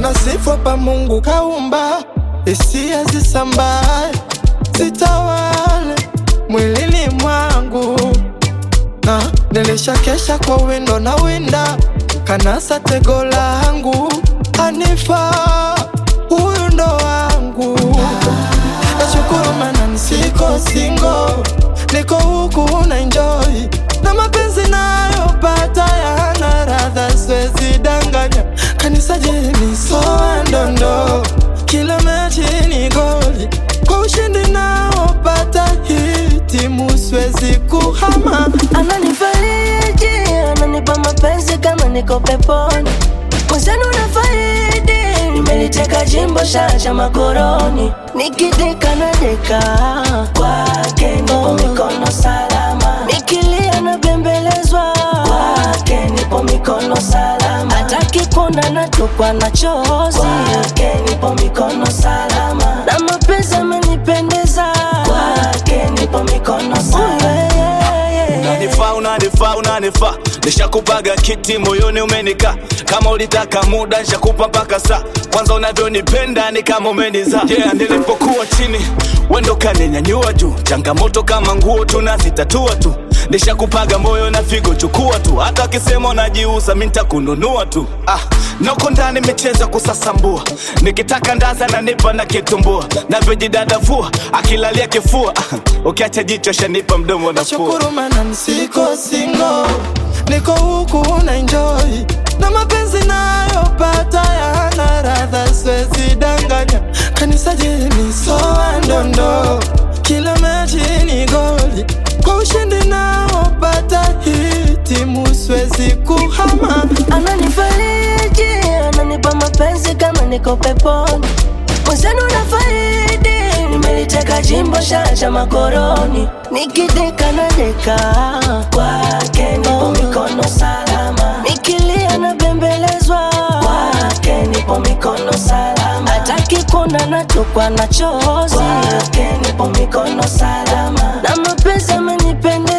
na sifa pa Mungu kaumba, hisia zisambae zitawale mwilini mwangu, na nilishakesha kwa windo na winda kanasa tego langu anifa huyu ndo wangu nashukuru mana nisiko singo niko huku na enjoy na mapenzi nayopata yana radha siwezi danganya kanisa jeni soa ndondo kila mechi ni goli kwa ushindi naopata hii timu siwezi kuhama Ananifariji, ananipa mapenzi kama niko peponi. Mwenzenu nafaidi, nimeliteka jimbo shacha makoroni. Nikideka na deka kwake, nipo mikono salama. Nikilia na bembelezwa kwake, nipo mikono salama. Hataki kuona natupwa na chozi kwake, nipo mikono salama. Na mapenzi amenipendeza kwake, nipo mikono salama. Yeah, yeah, yeah. Unanifaa, unanifaa, unanifaa, nishakupaga kiti moyoni umenika. Kama ulitaka muda nishakupa mpaka saa. Kwanza unavyonipenda ni kama umeniza. Yeah, nilipokuwa chini wendo kaninyanyua juu. Changamoto kama nguo tunazitatua tu. Nishakupaga moyo na figo, chukua tu. Hata akisema unajiuza, mi nitakununua tu. Ah, noko ndani micheza kusasambua, nikitaka ndaza na nipa na kitumbua, navyojidadavua akilalia kifua. Ah, ukiacha jicho shanipa mdomo na pua. Nashukuru mana nisiko singo, niko huku na enjoy na mapenzi nayopata yana radha, siwezi danganya. Kanisa jeni soa ndondo, kila mechi ni goli, kwa ushindi naopata hii timu siwezi kuhama. Ananifariji, ananipa mapenzi kama niko peponi. Mwenzenu nafaidi, nimeliteka jimbo shacha makoroni. Nikideka na deka kwake, nipo mikono salama. Nikilia na bembelezwa kwake, nipo mikono salama. Hataki kuona natupwa na chozi kwake, nipo mikono salama. Na mapenzi amenipendeza